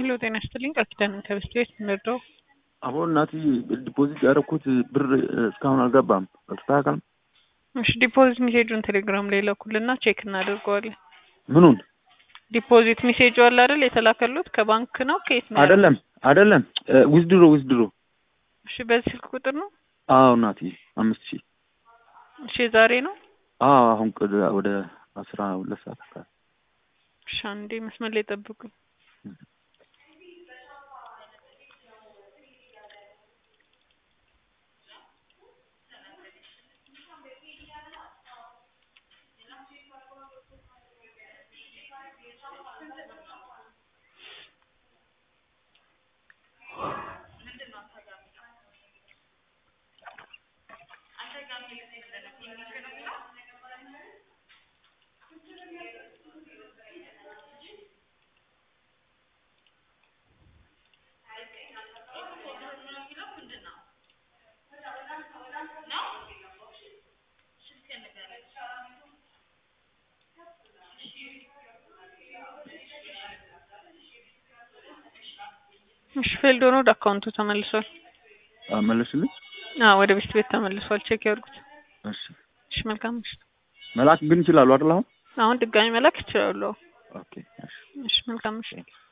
ሄሎ ጤና ይስጥልኝ ቃል ኪዳን ከበስት ቤት ምንርዳው አሁን እናት ዲፖዚት ያደረኩት ብር እስካሁን አልገባም። አልተስተካከልም። እሺ ዲፖዚት ሜሴጁን ቴሌግራም ላይ ላኩልና ቼክ እናደርገዋለን። ምኑን? ዲፖዚት ሜሴጁ አለ አይደል የተላከሉት ከባንክ ነው ከየት ነው? አይደለም አይደለም፣ ዊዝድሮ ዊዝድሮ። እሺ በዚህ ስልክ ቁጥር ነው? አዎ እናት አምስት ሺህ እሺ ዛሬ ነው? አዎ አሁን ቅድ- ወደ አስራ ሁለት ሰዓት አካባቢ እሺ አንዴ መስመር ላይ ጠብቁኝ። እሺ ፌልድ ሆኖ ወደ አካውንቱ ተመልሷል። መለስልኝ። አዎ ወደ ቤት ቤት ተመልሷል። ቼክ ያድርጉት። እሺ እሺ መልካም ምሽት። መላክ ግን ይችላሉ አይደል? አሁን አሁን ድጋሚ መላክ ይችላሉ። ኦኬ እሺ እሺ መልካም ምሽት።